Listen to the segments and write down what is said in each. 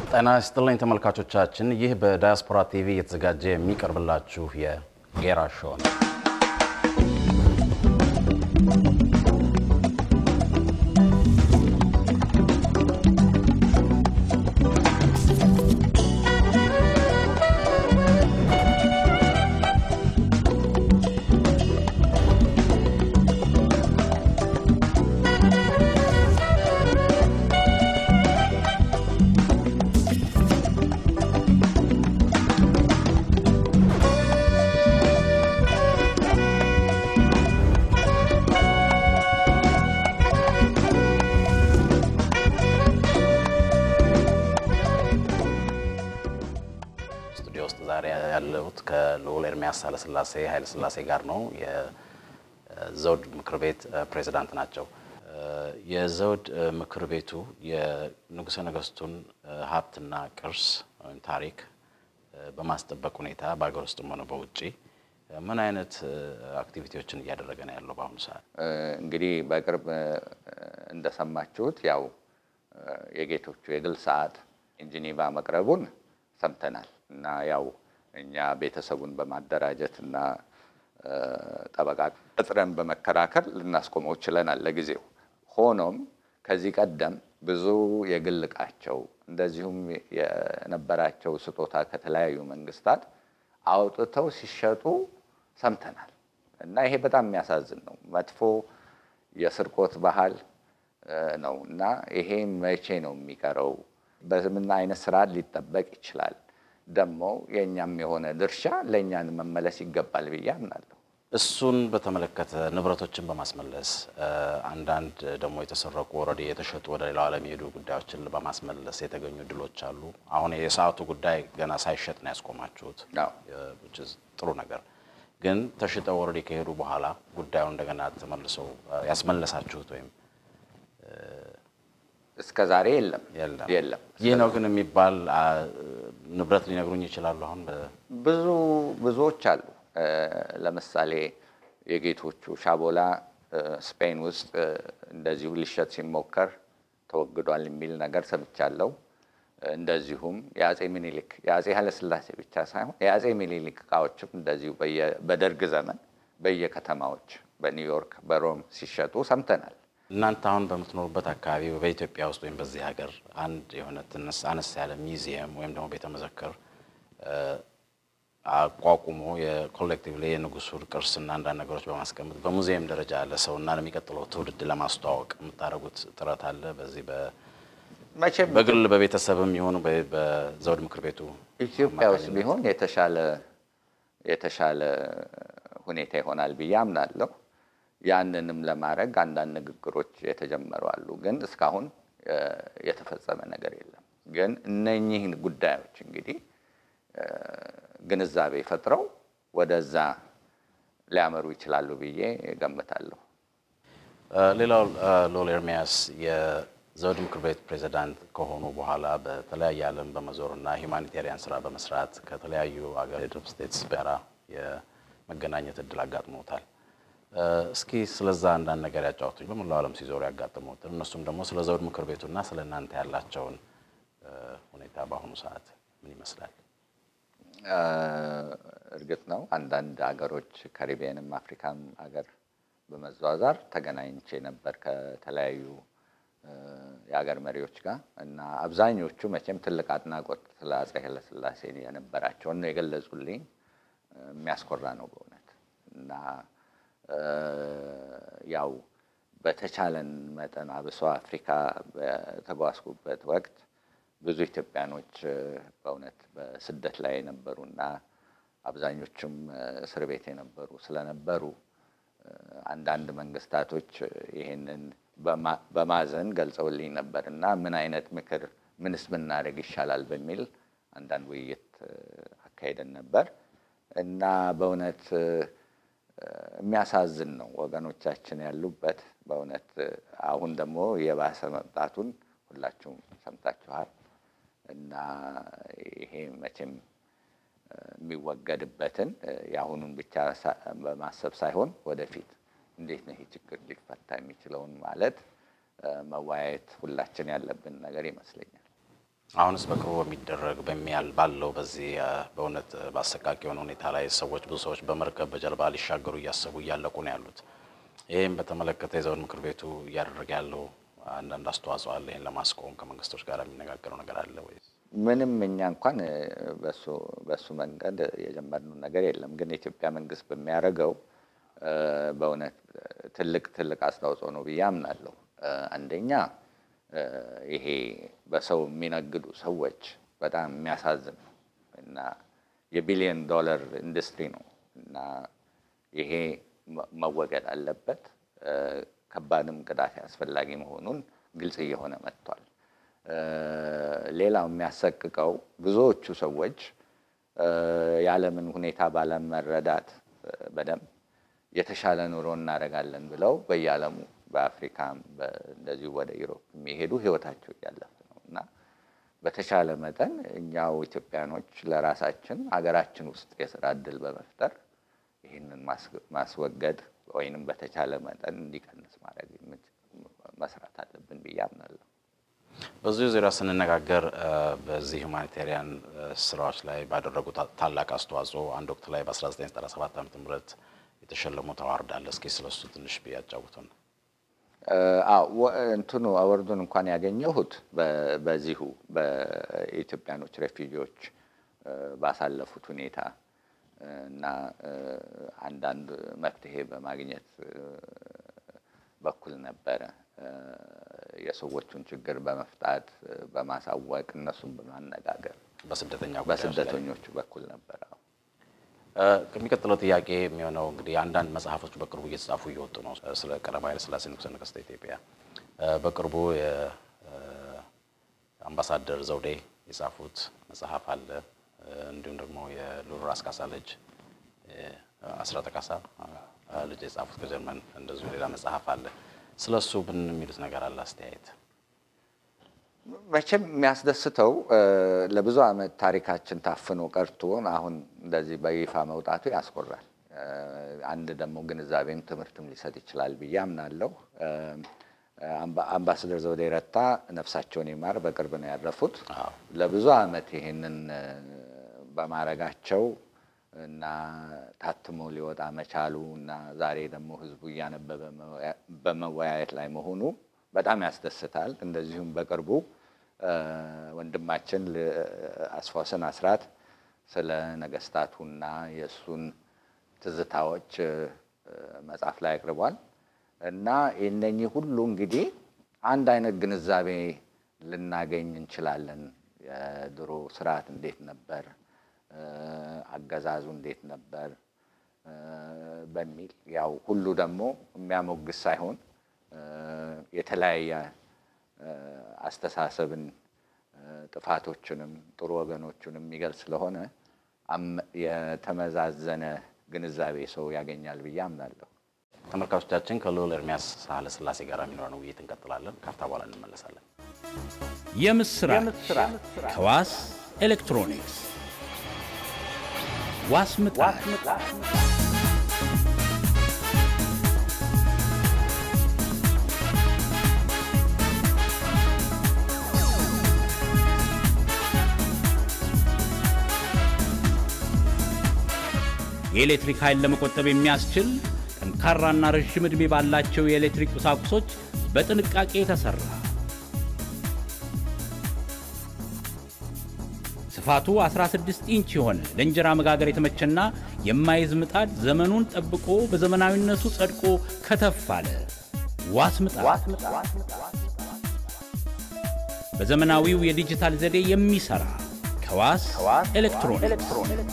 ጤና ይስጥልኝ ተመልካቾቻችን፣ ይህ በዳያስፖራ ቲቪ እየተዘጋጀ የሚቀርብላችሁ የጌራ ሾው ነው። ስቱዲዮ ውስጥ ዛሬ ያለሁት ከልዑል ኤርሚያስ ኃይለሥላሴ ኃይለሥላሴ ጋር ነው። የዘውድ ምክር ቤት ፕሬዚዳንት ናቸው። የዘውድ ምክር ቤቱ የንጉሠ ነገሥቱን ሀብትና ቅርስ ወይም ታሪክ በማስጠበቅ ሁኔታ በሀገር ውስጥም ሆነ በውጭ ምን አይነት አክቲቪቲዎችን እያደረገ ነው ያለው በአሁኑ ሰዓት? እንግዲህ በቅርብ እንደሰማችሁት ያው የጌቶቹ የግል ሰዓት ጄኔቫ መቅረቡን ሰምተናል እና ያው እኛ ቤተሰቡን በማደራጀት እና ጠበቃ ቀጥረን በመከራከር ልናስቆመው ችለናል ለጊዜው። ሆኖም ከዚህ ቀደም ብዙ የግል ዕቃቸው እንደዚሁም የነበራቸው ስጦታ ከተለያዩ መንግስታት አውጥተው ሲሸጡ ሰምተናል እና ይሄ በጣም የሚያሳዝን ነው። መጥፎ የስርቆት ባህል ነው እና ይሄ መቼ ነው የሚቀረው? በምን አይነት ስርዓት ሊጠበቅ ይችላል? ደግሞ የእኛም የሆነ ድርሻ ለእኛን መመለስ ይገባል ብዬ አምናለሁ። እሱን በተመለከተ ንብረቶችን በማስመለስ አንዳንድ ደግሞ የተሰረቁ ኦልሬዲ የተሸጡ ወደ ሌላው ዓለም የሄዱ ጉዳዮችን በማስመለስ የተገኙ ድሎች አሉ። አሁን የሰዓቱ ጉዳይ ገና ሳይሸጥ ነው ያስቆማችሁት፣ አዎ። which is ጥሩ ነገር ግን ተሽጠው ኦልሬዲ ከሄዱ በኋላ ጉዳዩ እንደገና ተመልሰው ያስመለሳችሁት ወይም እስከ ዛሬ የለም የለም የለም። ይህ ነው ግን የሚባል አ፣ ንብረት ሊነግሩኝ ይችላሉ? አሁን በ- ብዙ ብዙዎች አሉ። ለምሳሌ የጌቶቹ ሻቦላ ስፔን ውስጥ እንደዚሁ ሊሸጥ ሲሞከር ተወግዷል የሚል ነገር ሰምቻለሁ። እንደዚሁም የአጼ ሚኒሊክ የአጼ ኃይለሥላሴ ብቻ ሳይሆን የአጼ ሚኒሊክ እቃዎችም እንደዚሁ በየ- በደርግ ዘመን በየከተማዎች በኒውዮርክ፣ በሮም ሲሸጡ ሰምተናል። እናንተ አሁን በምትኖሩበት አካባቢ በኢትዮጵያ ውስጥ ወይም በዚህ ሀገር አንድ የሆነ ትንሽ አነስ ያለ ሚዚየም ወይም ደግሞ ቤተ መዘክር እ፣ አቋቁሞ የኮሌክቲቭሊ የንጉሱን ቅርስና አንዳንድ ነገሮች በማስቀመጥ በሙዚየም ደረጃ ለሰውና ለሚቀጥለው ትውልድ ለማስተዋወቅ የምታደርጉት ጥረት አለ? በዚህ በ- መቼም በግል በቤተሰብም ይሁን በ- በዘውድ ምክር ቤቱ ኢትዮጵያ ውስጥ ቢሆን የተሻለ የተሻለ ሁኔታ ይሆናል ብዬ አምናለሁ። ያንንም ለማድረግ አንዳንድ ንግግሮች የተጀመሩ አሉ፣ ግን እስካሁን እ፣ የተፈጸመ ነገር የለም። ግን እነኚህን ጉዳዮች እንግዲህ እ፣ ግንዛቤ ፈጥረው ወደዛ ሊያመሩ ይችላሉ ብዬ ገምታለሁ። እ፣ ሌላው እ፣ ልዑል ኤርሚያስ የዘውድ ምክር ቤት ፕሬዚዳንት ከሆኑ በኋላ በተለያየ ዓለም በመዞርና ሂውማኒቴሪያን ስራ በመስራት ከተለያዩ አገር ስቴትስ ጋራ የመገናኘት እድል አጋጥሞታል። እ፣ እስኪ ስለዛ አንዳንድ ነገር ያጫወቱኝ። በመላው ዓለም ሲዞሩ ያጋጥሙትን እነሱም ደግሞ ስለ ዘውድ ምክር ቤቱና ስለ እናንተ ያላቸውን እ፣ ሁኔታ በአሁኑ ሰዓት ምን ይመስላል? እ፣ እርግጥ ነው አንዳንድ ሀገሮች ካሪቢያንም አፍሪካም ሀገር በመዟዟር ተገናኝቼ ነበር ከተለያዩ እ፣ የሀገር መሪዎች ጋር እና አብዛኞቹ መቼም ትልቅ አድናቆት ስለ አፄ ኃይለሥላሴ የነበራቸውን ነው የገለጹልኝ። እ፣ የሚያስኮራ ነው በእውነት እና እ፣ ያው በተቻለን መጠን አብሶ አፍሪካ በተጓዝኩበት ወቅት ብዙ ኢትዮጵያኖች እ፣ በእውነት በስደት ላይ የነበሩና አብዛኞቹም እ፣ እስር ቤት የነበሩ ስለነበሩ እ፣ አንዳንድ መንግስታቶች እ፣ ይሄንን በማ- በማዘን ገልጸውልኝ ነበር እና ምን አይነት ምክር ምንስ ብናደርግ ይሻላል በሚል አንዳንድ ውይይት እ፣ አካሄደን ነበር እና በእውነት እ፣ እ፣ የሚያሳዝን ነው ወገኖቻችን ያሉበት በእውነት እ፣ አሁን ደግሞ የባሰ መምጣቱን ሁላችሁም ሰምታችኋል እና ይሄ መቼም እ፣ የሚወገድበትን እ፣ የአሁኑን ብቻ ሳ- በማሰብ ሳይሆን ወደፊት እንዴት ነው ይሄ ችግር ሊፈታ የሚችለውን ማለት እ፣ መወያየት ሁላችን ያለብን ነገር ይመስለኛል። አሁንስ በቅርቡ በሚደረግ በሚያል ባለው በዚህ በእውነት በአሰቃቂ የሆነ ሁኔታ ላይ ሰዎች ብዙ ሰዎች በመርከብ በጀልባ ሊሻገሩ እያሰቡ እያለቁ ነው ያሉት። ይህም በተመለከተ የዘውድ ምክር ቤቱ እያደረገ ያለው አንዳንድ አስተዋጽኦ አለ። ይህን ለማስቆም ከመንግስቶች ጋር የሚነጋገረው ነገር አለ ወይ? ምንም እኛ እንኳን በሱ መንገድ የጀመርነው ነገር የለም። ግን የኢትዮጵያ መንግስት በሚያደርገው በእውነት ትልቅ ትልቅ አስተዋጽኦ ነው ብዬ አምናለሁ። አንደኛ ይሄ በሰው የሚነግዱ ሰዎች በጣም የሚያሳዝን ነው እና የቢሊዮን ዶላር ኢንዱስትሪ ነው እና ይሄ መወገድ አለበት። ከባድም ቅጣት አስፈላጊ መሆኑን ግልጽ እየሆነ መጥቷል። ሌላው የሚያሰቅቀው ብዙዎቹ ሰዎች የዓለምን ሁኔታ ባለመረዳት በደንብ የተሻለ ኑሮ እናደርጋለን ብለው በየዓለሙ በአፍሪካም እንደዚሁ ወደ ኢሮፕ የሚሄዱ ህይወታቸው እያለፈ ነው እና በተሻለ መጠን እኛው ኢትዮጵያኖች ለራሳችን ሀገራችን ውስጥ የስራ እድል በመፍጠር ይህንን ማስወገድ ወይንም በተቻለ መጠን እንዲቀንስ ማድረግ መስራት አለብን ብዬ አምናለሁ። በዚሁ ዙሪያ ስንነጋገር በዚህ ሁማኒታሪያን ስራዎች ላይ ባደረጉት ታላቅ አስተዋጽኦ አንድ ወቅት ላይ በ1997 ዓ ም የተሸለሙ አዋርድ አለ። እስኪ ስለሱ ትንሽ ቢያጫውቱን። እንትኑ አወርዱን እንኳን ያገኘሁት በዚሁ በኢትዮጵያኖች ሬፊጂዎች ባሳለፉት ሁኔታ እና አንዳንድ መፍትሄ በማግኘት በኩል ነበረ። የሰዎቹን ችግር በመፍታት በማሳወቅ እነሱን በማነጋገር በስደተኞቹ በኩል ነበረ። ከሚቀጥለው ጥያቄ የሚሆነው እንግዲህ አንዳንድ መጽሐፎች በቅርቡ እየተጻፉ እየወጡ ነው። ስለ ቀዳማዊ ኃይለ ሥላሴ ንጉሠ ነገሥተ ኢትዮጵያ በቅርቡ የአምባሳደር ዘውዴ የጻፉት መጽሐፍ አለ። እንዲሁም ደግሞ የልዑል ራስ ካሳ ልጅ አስራተ ካሳ ልጅ የጻፉት ከጀርመን እንደዚሁ ሌላ መጽሐፍ አለ። ስለ እሱ ምን የሚሉት ነገር አለ? አስተያየት መቼም የሚያስደስተው ለብዙ ዓመት ታሪካችን ታፍኖ ቀርቶ አሁን እንደዚህ በይፋ መውጣቱ ያስኮራል። አንድ ደግሞ ግንዛቤም ትምህርትም ሊሰጥ ይችላል ብዬ አምናለሁ። አምባሳደር ዘውዴ ረታ ነፍሳቸውን ይማር በቅርብ ነው ያረፉት። ለብዙ ዓመት ይሄንን በማረጋቸው እና ታትሞ ሊወጣ መቻሉ እና ዛሬ ደግሞ ሕዝቡ እያነበበ በመወያየት ላይ መሆኑ በጣም ያስደስታል። እንደዚሁም በቅርቡ ወንድማችን አስፋወሰን አስራት ስለ ነገስታቱና የእሱን ትዝታዎች መጽሐፍ ላይ አቅርቧል እና እነኚህ ሁሉ እንግዲህ አንድ አይነት ግንዛቤ ልናገኝ እንችላለን። የድሮ ስርዓት እንዴት ነበር፣ አገዛዙ እንዴት ነበር በሚል ያው ሁሉ ደግሞ የሚያሞግስ ሳይሆን የተለያየ አስተሳሰብን ጥፋቶችንም ጥሩ ወገኖቹንም የሚገልጽ ስለሆነ የተመዛዘነ ግንዛቤ ሰው ያገኛል ብዬ አምናለሁ። ተመልካቾቻችን ከልዑል ኤርምያስ ሳህለ ሥላሴ ጋር የሚኖረን ውይይት እንቀጥላለን። ካፍታ በኋላ እንመለሳለን። የምስራች ከዋስ ኤሌክትሮኒክስ ዋስ ምጣድ የኤሌክትሪክ ኃይል ለመቆጠብ የሚያስችል ጠንካራና ረዥም ዕድሜ ባላቸው የኤሌክትሪክ ቁሳቁሶች በጥንቃቄ የተሠራ ስፋቱ 16 ኢንች የሆነ ለእንጀራ መጋገር የተመቸና የማይዝ ምጣድ ዘመኑን ጠብቆ በዘመናዊነቱ ጸድቆ ከተፍ አለ። ዋስ ምጣድ በዘመናዊው የዲጂታል ዘዴ የሚሠራ ከዋስ ኤሌክትሮኒክስ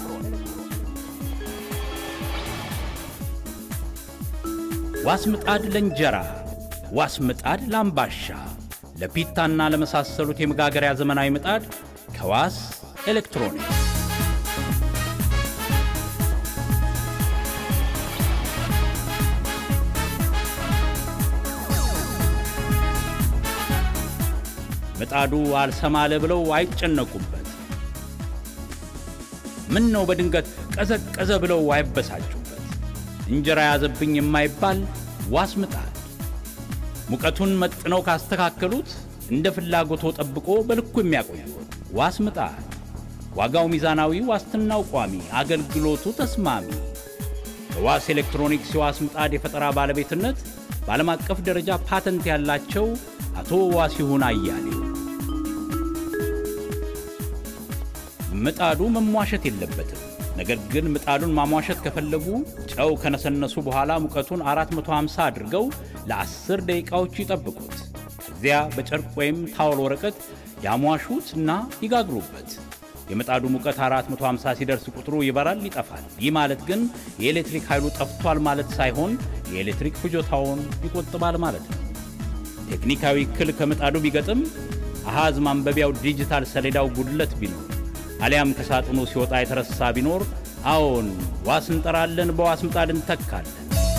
ዋስ ምጣድ ለእንጀራ፣ ዋስ ምጣድ ለአምባሻ፣ ለፒታና ለመሳሰሉት የመጋገሪያ ዘመናዊ ምጣድ ከዋስ ኤሌክትሮኒክስ ምጣዱ አልሰማለ ብለው አይጨነቁበት። ምን ነው በድንገት ቀዘቀዘ ብለው አይበሳጩበት። እንጀራ ያዘብኝ የማይባል ዋስ ምጣድ ሙቀቱን መጥነው ካስተካከሉት እንደ ፍላጎቶ ጠብቆ በልኩ የሚያቆዩት ዋስ ምጣድ ዋጋው ሚዛናዊ፣ ዋስትናው ቋሚ፣ አገልግሎቱ ተስማሚ። በዋስ ኤሌክትሮኒክስ የዋስ ምጣድ የፈጠራ ባለቤትነት በዓለም አቀፍ ደረጃ ፓተንት ያላቸው አቶ ዋሲሁን አያሌው። ምጣዱ መሟሸት የለበትም። ነገር ግን ምጣዱን ማሟሸት ከፈለጉ ጨው ከነሰነሱ በኋላ ሙቀቱን 450 አድርገው ለ10 ደቂቃዎች ይጠብቁት። ከዚያ በጨርቅ ወይም ታወል ወረቀት ያሟሹት እና ይጋግሩበት። የምጣዱ ሙቀት 450 ሲደርስ ቁጥሩ ይበራል፣ ይጠፋል። ይህ ማለት ግን የኤሌክትሪክ ኃይሉ ጠፍቷል ማለት ሳይሆን የኤሌክትሪክ ፍጆታውን ይቆጥባል ማለት ነው። ቴክኒካዊ እክል ከምጣዱ ቢገጥም አሃዝ ማንበቢያው ዲጂታል ሰሌዳው ጉድለት ቢኖር አሊያም ከሳጥኑ ሲወጣ የተረሳ ቢኖር አዎን ዋስ እንጠራለን፣ በዋስ ምጣድ እንተካለን።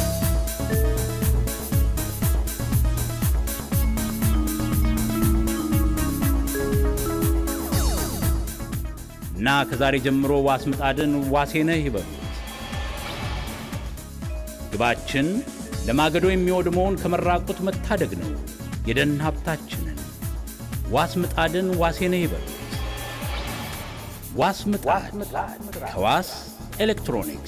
እና ከዛሬ ጀምሮ ዋስ ምጣድን ዋሴ ነህ ይበሉት። ግባችን ለማገዶ የሚወድመውን ከመራቆት መታደግ ነው። የደን ሀብታችንን ዋስ ምጣድን ዋሴ ነህ ይበሉት። ዋስ ምጣድ ከዋስ ኤሌክትሮኒክስ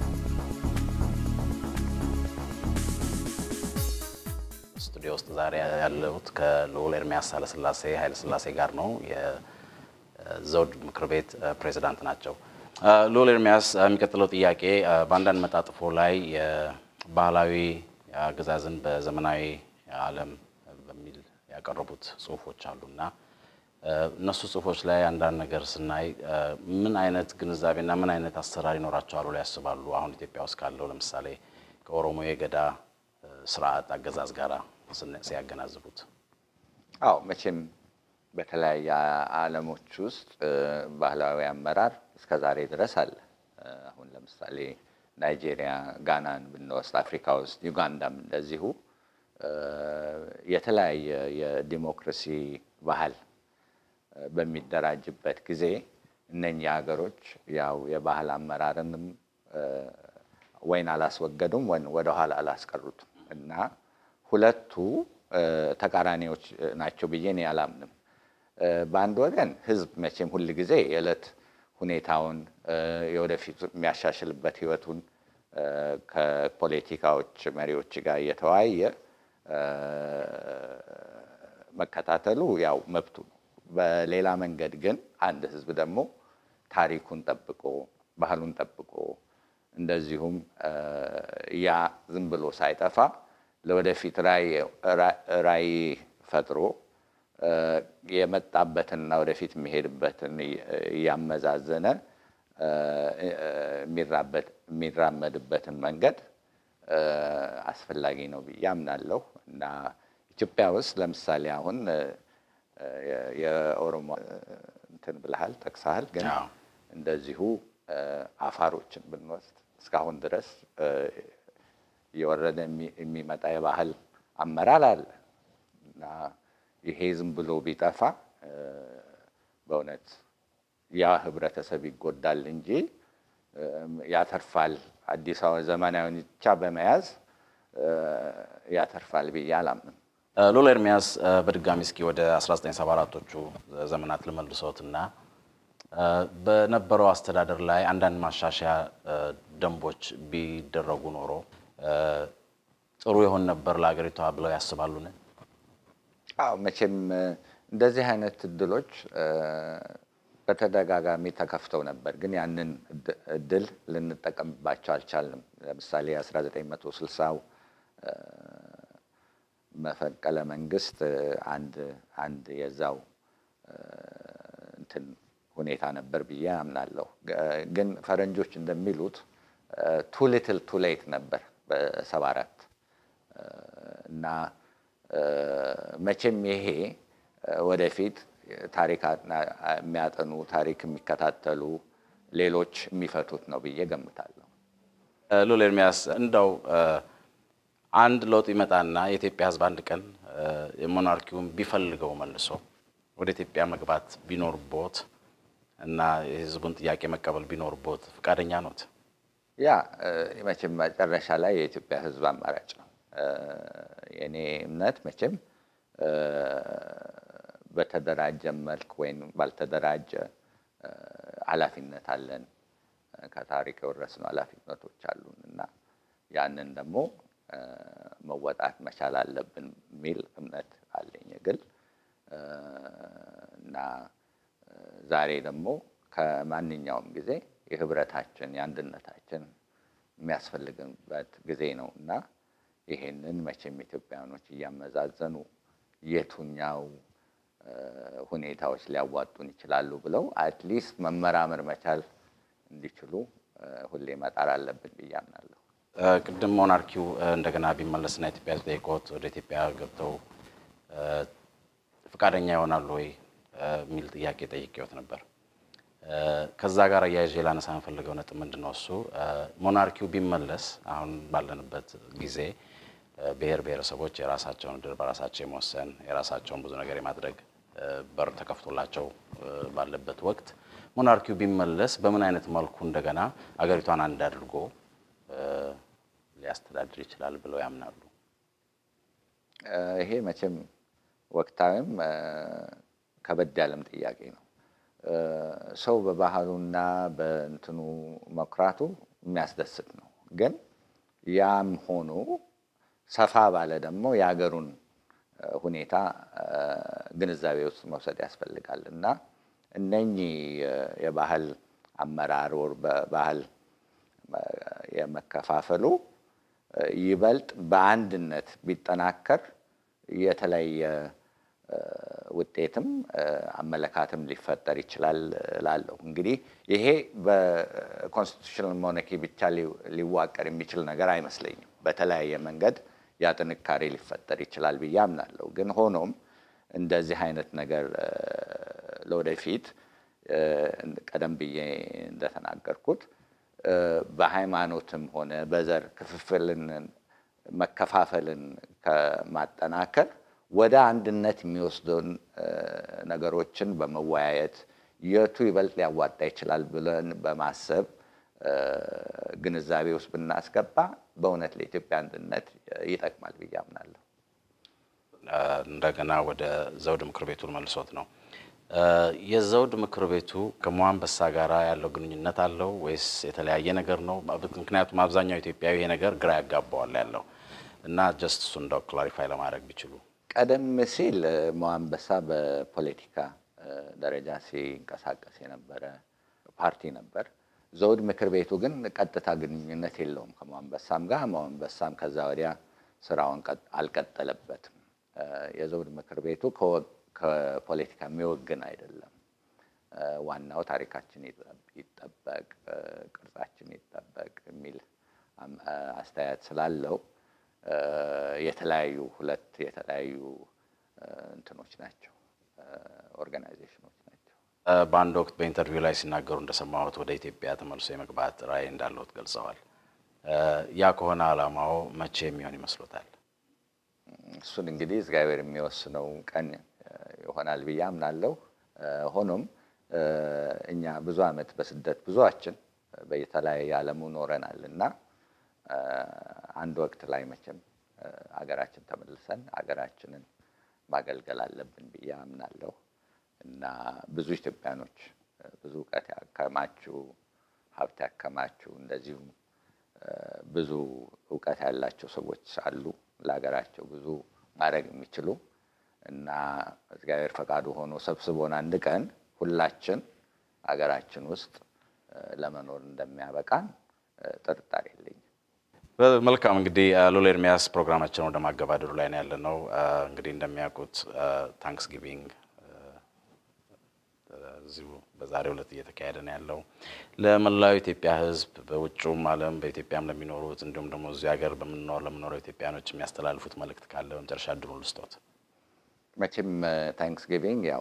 ስቱዲዮ ውስጥ ዛሬ ያለሁት ከልዑል ኤርሚያስ ኃይለሥላሴ ኃይለሥላሴ ጋር ነው። የዘውድ ምክር ቤት ፕሬዚዳንት ናቸው። ልዑል ኤርሚያስ፣ የሚቀጥለው ጥያቄ በአንዳንድ መጣጥፎ ላይ የባህላዊ አገዛዝን በዘመናዊ ዓለም በሚል ያቀረቡት ጽሁፎች አሉና እነሱ ጽሁፎች ላይ አንዳንድ ነገር ስናይ ምን አይነት ግንዛቤና ምን አይነት አሰራር ይኖራቸዋል ብለው ያስባሉ? አሁን ኢትዮጵያ ውስጥ ካለው ለምሳሌ ከኦሮሞ የገዳ ስርዓት አገዛዝ ጋር ሲያገናዝቡት። አዎ መቼም በተለያየ ዓለሞች ውስጥ ባህላዊ አመራር እስከ ዛሬ ድረስ አለ። አሁን ለምሳሌ ናይጄሪያ፣ ጋናን ብንወስድ፣ አፍሪካ ውስጥ ዩጋንዳም እንደዚሁ የተለያየ የዲሞክራሲ ባህል በሚደራጅበት ጊዜ እነኚህ ሀገሮች ያው የባህል አመራርንም ወይን አላስወገዱም ወይም ወደኋላ አላስቀሩትም እና ሁለቱ ተቃራኒዎች ናቸው ብዬ እኔ አላምንም። በአንድ ወገን ህዝብ መቼም ሁል ጊዜ የዕለት ሁኔታውን የወደፊት የሚያሻሽልበት ህይወቱን ከፖለቲካዎች መሪዎች ጋር እየተወያየ መከታተሉ ያው መብቱ ነው። በሌላ መንገድ ግን አንድ ህዝብ ደግሞ ታሪኩን ጠብቆ ባህሉን ጠብቆ እንደዚሁም ያ ዝም ብሎ ሳይጠፋ ለወደፊት ራዕይ ፈጥሮ የመጣበትንና ወደፊት የሚሄድበትን እያመዛዘነ የሚራመድበትን መንገድ አስፈላጊ ነው ብዬ አምናለሁ እና ኢትዮጵያ ውስጥ ለምሳሌ አሁን የኦሮሞ እንትን ብልሃል ጠቅሰሃል። ግን እንደዚሁ አፋሮችን ብንወስድ እስካሁን ድረስ እየወረደ የሚመጣ የባህል አመራር አለ እና ይሄ ዝም ብሎ ቢጠፋ በእውነት ያ ህብረተሰብ ይጎዳል እንጂ ያተርፋል። አዲስ አበባ ዘመናዊን ብቻ በመያዝ ያተርፋል ብዬ አላምንም። ልዑል ኤርሚያስ በድጋሚ እስኪ ወደ 1974ቶቹ ዘመናት ልመልሶትና በነበረው አስተዳደር ላይ አንዳንድ ማሻሻያ ደንቦች ቢደረጉ ኖሮ ጥሩ ይሆን ነበር ለሀገሪቷ ብለው ያስባሉን? አዎ መቼም እንደዚህ አይነት እድሎች በተደጋጋሚ ተከፍተው ነበር፣ ግን ያንን እድል ልንጠቀምባቸው አልቻልንም። ለምሳሌ 1960ው መፈንቅለ መንግስት አንድ አንድ የዛው እንትን ሁኔታ ነበር ብዬ አምናለሁ። ግን ፈረንጆች እንደሚሉት ቱ ሊትል ቱ ሌት ነበር በሰባ አራት እና መቼም ይሄ ወደፊት ታሪክ የሚያጠኑ ታሪክ የሚከታተሉ ሌሎች የሚፈቱት ነው ብዬ ገምታለሁ። ልዑል ኤርሚያስ እንደው አንድ ለውጥ ይመጣና የኢትዮጵያ ሕዝብ አንድ ቀን የሞናርኪውን ቢፈልገው መልሶ ወደ ኢትዮጵያ መግባት ቢኖርቦት እና የሕዝቡን ጥያቄ መቀበል ቢኖርቦት ፈቃደኛ ኖት? ያ መቼም መጨረሻ ላይ የኢትዮጵያ ሕዝብ አማራጭ ነው። የእኔ እምነት መቼም በተደራጀ መልክ ወይም ባልተደራጀ ኃላፊነት አለን። ከታሪክ የወረስነው ኃላፊነቶች አሉን እና ያንን ደግሞ መወጣት መቻል አለብን የሚል እምነት አለኝ ግል እና ዛሬ ደግሞ ከማንኛውም ጊዜ የህብረታችን የአንድነታችን የሚያስፈልግበት ጊዜ ነው እና ይሄንን መቼም ኢትዮጵያውያኖች እያመዛዘኑ የቱኛው ሁኔታዎች ሊያዋጡን ይችላሉ ብለው አትሊስት መመራመር መቻል እንዲችሉ ሁሌ መጣር አለብን ብዬ አምናለሁ። ቅድም ሞናርኪው እንደገና ቢመለስና ኢትዮጵያ ጠይቆት ወደ ኢትዮጵያ ገብተው ፈቃደኛ ይሆናሉ ወይ የሚል ጥያቄ ጠይቄዎት ነበር። ከዛ ጋር አያይዤ ላነሳ የምፈልገው ነጥብ ምንድን ነው? እሱ ሞናርኪው ቢመለስ አሁን ባለንበት ጊዜ ብሔር ብሔረሰቦች የራሳቸውን እድል በራሳቸው የመወሰን የራሳቸውን ብዙ ነገር የማድረግ በር ተከፍቶላቸው ባለበት ወቅት ሞናርኪው ቢመለስ በምን አይነት መልኩ እንደገና አገሪቷን አንድ አድርጎ ሊያስተዳድር ይችላል ብለው ያምናሉ? ይሄ መቼም ወቅታዊም ከበድ ያለም ጥያቄ ነው። ሰው በባህሉና በእንትኑ መኩራቱ የሚያስደስት ነው። ግን ያም ሆኖ ሰፋ ባለ ደግሞ የሀገሩን ሁኔታ ግንዛቤ ውስጥ መውሰድ ያስፈልጋል እና እነኚህ የባህል አመራር ወር በባህል የመከፋፈሉ ይበልጥ በአንድነት ቢጠናከር የተለየ ውጤትም አመለካትም ሊፈጠር ይችላል እላለሁ። እንግዲህ ይሄ በኮንስቲቱሽናል ሞነኪ ብቻ ሊዋቀር የሚችል ነገር አይመስለኝም። በተለያየ መንገድ ያ ጥንካሬ ሊፈጠር ይችላል ብዬ አምናለሁ። ግን ሆኖም እንደዚህ አይነት ነገር ለወደፊት ቀደም ብዬ እንደተናገርኩት በሃይማኖትም ሆነ በዘር ክፍፍልን መከፋፈልን ከማጠናከር ወደ አንድነት የሚወስደውን ነገሮችን በመወያየት የቱ ይበልጥ ሊያዋጣ ይችላል ብለን በማሰብ ግንዛቤ ውስጥ ብናስገባ በእውነት ለኢትዮጵያ አንድነት ይጠቅማል ብዬ አምናለሁ። እንደገና ወደ ዘውድ ምክር ቤቱን መልሶት ነው። የዘውድ ምክር ቤቱ ከሞአንበሳ ጋር ያለው ግንኙነት አለው ወይስ የተለያየ ነገር ነው? ምክንያቱም አብዛኛው ኢትዮጵያዊ ይሄ ነገር ግራ ያጋባዋል ያለው እና ጀስት እሱ እንደው ክላሪፋይ ለማድረግ ቢችሉ። ቀደም ሲል ሞአንበሳ በፖለቲካ ደረጃ ሲንቀሳቀስ የነበረ ፓርቲ ነበር። ዘውድ ምክር ቤቱ ግን ቀጥታ ግንኙነት የለውም ከሞአንበሳም ጋር። ሞአንበሳም ከዛ ወዲያ ስራውን አልቀጠለበትም። የዘውድ ምክር ቤቱ ከፖለቲካ የሚወግን አይደለም። ዋናው ታሪካችን ይጠበቅ፣ ቅርጻችን ይጠበቅ የሚል አስተያየት ስላለው የተለያዩ ሁለት የተለያዩ እንትኖች ናቸው፣ ኦርጋናይዜሽኖች ናቸው። በአንድ ወቅት በኢንተርቪው ላይ ሲናገሩ እንደሰማሁት ወደ ኢትዮጵያ ተመልሶ የመግባት ራዕይ እንዳለዎት ገልጸዋል። ያ ከሆነ ዓላማው መቼ የሚሆን ይመስሎታል? እሱን እንግዲህ እግዚአብሔር የሚወስነው ቀን ይሆናል ብዬ አምናለሁ። ሆኖም እኛ ብዙ ዓመት በስደት ብዙዋችን በተለያየ ዓለሙ ኖረናል እና አንድ ወቅት ላይ መቼም አገራችን ተመልሰን አገራችንን ማገልገል አለብን ብዬ አምናለሁ እና ብዙ ኢትዮጵያኖች ብዙ እውቀት ያከማቹ ሀብት ያከማቹ እንደዚሁም ብዙ እውቀት ያላቸው ሰዎች አሉ ለሀገራቸው ብዙ ማድረግ የሚችሉ እና እግዚአብሔር ፈቃዱ ሆኖ ሰብስቦን አንድ ቀን ሁላችን አገራችን ውስጥ ለመኖር እንደሚያበቃን ጥርጣሬ የለኝም። መልካም እንግዲህ ሎሌ ኤርሚያስ ፕሮግራማችን ወደ ማገባደዱ ላይ ነው ያለነው። እንግዲህ እንደሚያውቁት ታንክስ ጊቪንግ እዚሁ በዛሬው ዕለት እየተካሄደ ነው ያለው። ለመላው ኢትዮጵያ ሕዝብ በውጭውም ዓለም በኢትዮጵያም ለሚኖሩት እንዲሁም ደግሞ እዚህ ሀገር በምንኖር ለምኖረው ኢትዮጵያኖች የሚያስተላልፉት መልእክት ካለ በመጨረሻ እድሉን ልስጦት። መቼም ታንክስ ጊቪንግ ያው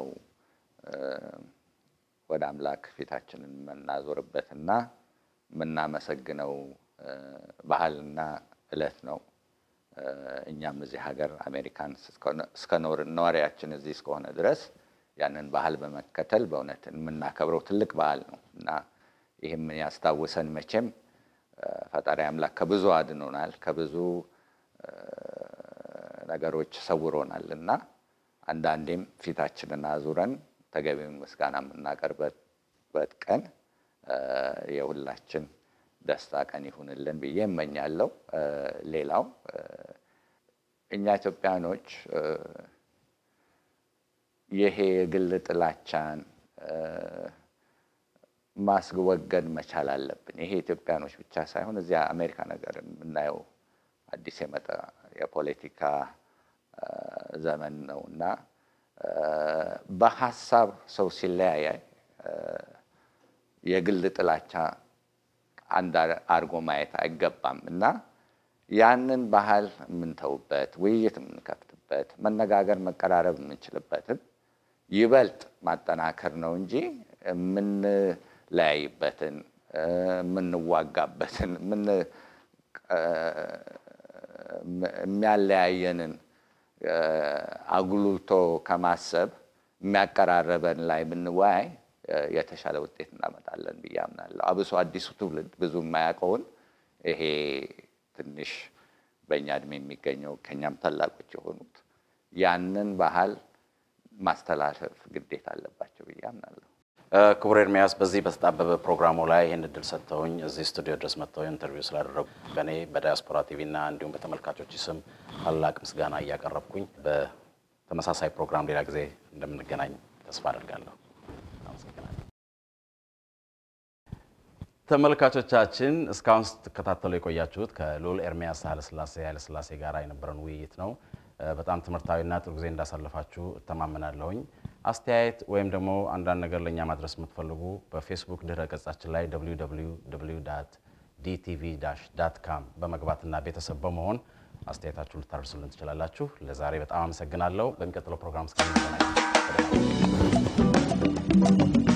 ወደ አምላክ ፊታችንን የምናዞርበትና የምናመሰግነው ባህልና እለት ነው። እኛም እዚህ ሀገር አሜሪካን እስከ ነዋሪያችን እዚህ እስከሆነ ድረስ ያንን ባህል በመከተል በእውነት የምናከብረው ትልቅ በዓል ነው እና ይህም ያስታውሰን መቼም ፈጣሪ አምላክ ከብዙ አድኖናል፣ ከብዙ ነገሮች ሰውሮናል እና አንዳንዴም ፊታችንን አዙረን ተገቢውን ምስጋና የምናቀርበት ቀን የሁላችን ደስታ ቀን ይሁንልን ብዬ እመኛለሁ። ሌላው እኛ ኢትዮጵያኖች ይሄ የግል ጥላቻን ማስወገድ መቻል አለብን። ይሄ ኢትዮጵያኖች ብቻ ሳይሆን እዚያ አሜሪካ ነገር የምናየው አዲስ የመጣ የፖለቲካ ዘመን ነው እና በሀሳብ ሰው ሲለያያይ የግል ጥላቻ አንድ አድርጎ ማየት አይገባም እና ያንን ባህል የምንተውበት፣ ውይይት የምንከፍትበት፣ መነጋገር መቀራረብ የምንችልበትን ይበልጥ ማጠናከር ነው እንጂ የምንለያይበትን የምንዋጋበትን የሚያለያየንን አጉልቶ ከማሰብ የሚያቀራረበን ላይ ብንወያይ የተሻለ ውጤት እናመጣለን ብዬ አምናለሁ። አብሶ አዲሱ ትውልድ ብዙ የማያውቀውን ይሄ ትንሽ በእኛ እድሜ የሚገኘው ከኛም ታላቆች የሆኑት ያንን ባህል ማስተላለፍ ግዴታ አለባቸው ብዬ አምናለሁ። ክቡር ኤርሚያስ በዚህ በተጣበበ ፕሮግራሙ ላይ ይህን እድል ሰጥተውኝ እዚህ ስቱዲዮ ድረስ መጥተው ኢንተርቪው ስላደረጉ በእኔ በዳያስፖራ ቲቪ እና እንዲሁም በተመልካቾች ስም ታላቅ ምስጋና እያቀረብኩኝ በተመሳሳይ ፕሮግራም ሌላ ጊዜ እንደምንገናኝ ተስፋ አደርጋለሁ። አመሰግናለሁ። ተመልካቾቻችን እስካሁን ስትከታተሉ የቆያችሁት ከልዑል ኤርሚያስ ኃይለሥላሴ ኃይለሥላሴ ጋር የነበረን ውይይት ነው። በጣም ትምህርታዊና ጥሩ ጊዜ እንዳሳለፋችሁ እተማመናለሁኝ። አስተያየት ወይም ደግሞ አንዳንድ ነገር ለእኛ ማድረስ የምትፈልጉ በፌስቡክ ድረ ገጻችን ላይ ዲቲቪ ዳት ካም በመግባትና ቤተሰብ በመሆን አስተያየታችሁ ልታደርሱልን ትችላላችሁ። ለዛሬ በጣም አመሰግናለሁ። በሚቀጥለው ፕሮግራም እስከምንገናኝ